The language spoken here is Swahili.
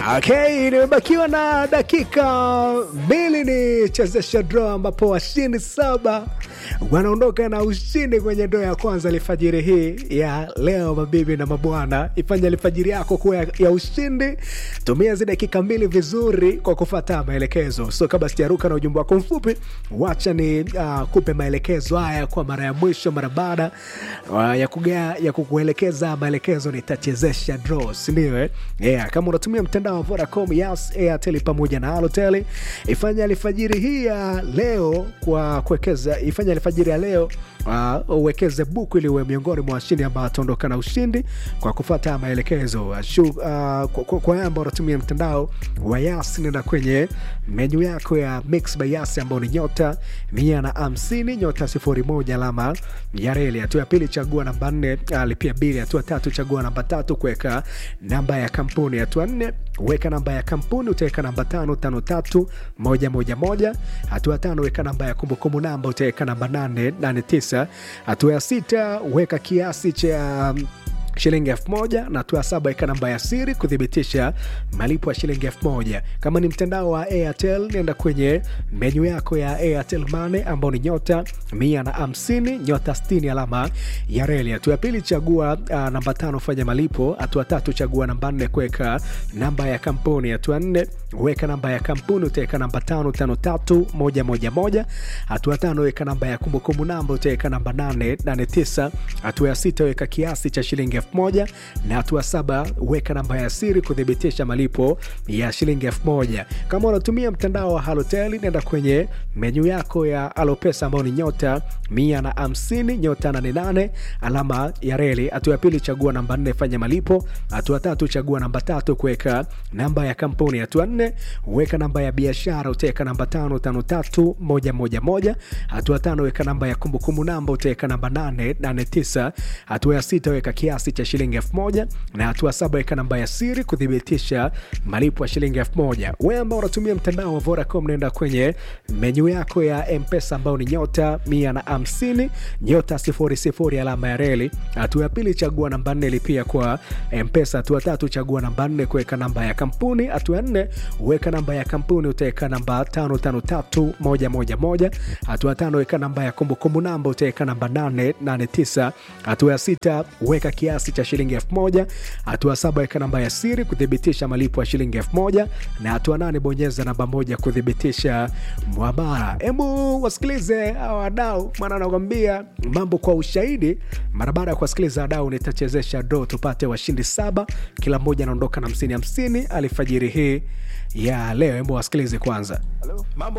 Okay, nimebakiwa na dakika mbili ni chezesha draw ambapo washindi saba wanaondoka na ushindi kwenye draw ya kwanza alfajiri hii ya leo. Mabibi na mabwana, ifanye alfajiri yako kuwa ya, ya ushindi. Tumia hizi dakika mbili vizuri kwa kufuata maelekezo. So kabla sijaruka na ujumbe wako mfupi, wacha ni uh, kupe maelekezo haya kwa mara ya mwisho, mara baada uh, ya kugea, ya kukuelekeza maelekezo nitachezesha draw, si ndio? Eh? Yeah, kama unatumia mtandao wa Vodacom, Yas, Airtel pamoja na Halotel, ifanye alfajiri hii ya leo kwa kuwekeza, ifanye alfajiri ya leo uh, uwekeze buku ili uwe miongoni mwa washindi ambao wataondoka na ushindi kwa kufuata maelekezo. Uh, shu, uh, kwa, kwa, kwa ambao unatumia mtandao wa Yas, nenda kwenye menyu yako ya Mix by Yas ambao ni nyota mia na hamsini nyota sifuri moja alama ya reli. Hatua ya pili chagua namba nne, uh, lipia bili. Hatua tatu chagua namba tatu kuweka namba ya kampuni. Hatua nne weka namba ya kampuni, utaweka namba tano tano tatu moja moja moja. Hatua tano weka namba ya kumbukumbu namba, utaweka namba nane nane tisa. Hatua ya sita weka kiasi cha um, shilingi elfu moja na hatua saba weka namba ya siri kuthibitisha malipo ya shilingi elfu moja Kama ni mtandao wa Airtel, nenda kwenye menyu yako ya Airtel Money ambao ni nyota mia na hamsini nyota sitini alama ya reli. Hatua ya pili chagua uh, namba tano fanya malipo. Hatua tatu chagua namba nne kuweka namba ya kampuni. Hatua nne weka namba ya kampuni, utaweka namba tano tano tatu moja moja moja. Hatua tano weka namba ya kumbukumbu namba, utaweka namba nane nane tisa. Hatua ya sita weka kiasi cha shilingi elfu moja na hatua saba weka namba ya siri kuthibitisha malipo ya shilingi elfu moja. Kama unatumia mtandao wa Halotel, nenda kwenye menyu yako ya Alopesa ambao ni nyota mia na hamsini nyota nane nane alama ya reli. Hatua ya pili chagua namba nne fanya malipo. Hatua tatu chagua namba tatu kuweka namba ya kampuni. Hatua nne weka namba ya biashara, utaweka namba tano tano tatu moja moja moja. Hatua tano weka namba ya kumbukumbu namba, utaweka namba nane nane tisa. Hatua ya sita weka kiasi cha shilingi elfu moja na hatua saba weka namba ya siri kuthibitisha malipo ya shilingi elfu moja. Wewe ambao unatumia mtandao wa Vodacom, naenda kwenye menyu yako ya Mpesa ambao ni nyota mia na hamsini nyota sifuri sifuri alama ya reli. Hatua ya pili chagua namba nne lipia kwa Mpesa. Hatua tatu chagua namba nne kuweka namba ya kampuni. Hatua ya nne weka namba ya kampuni, utaweka namba tano tano tatu moja moja moja. Hatua tano weka namba ya kumbukumbu namba, utaweka namba nane nane tisa. Hatua ya sita weka kiasi cha shilingi elfu moja. Hatua saba weka namba ya siri kuthibitisha malipo ya shilingi elfu moja na hatua nane bonyeza namba moja kuthibitisha mwamara. Hebu wasikilize hawa wadau, maana anakwambia mambo kwa ushahidi. Mara baada ya kuwasikiliza wadau, nitachezesha do tupate washindi saba, kila mmoja anaondoka na hamsini hamsini alfajiri hii ya leo. Hebu wasikilize kwanza. Halo.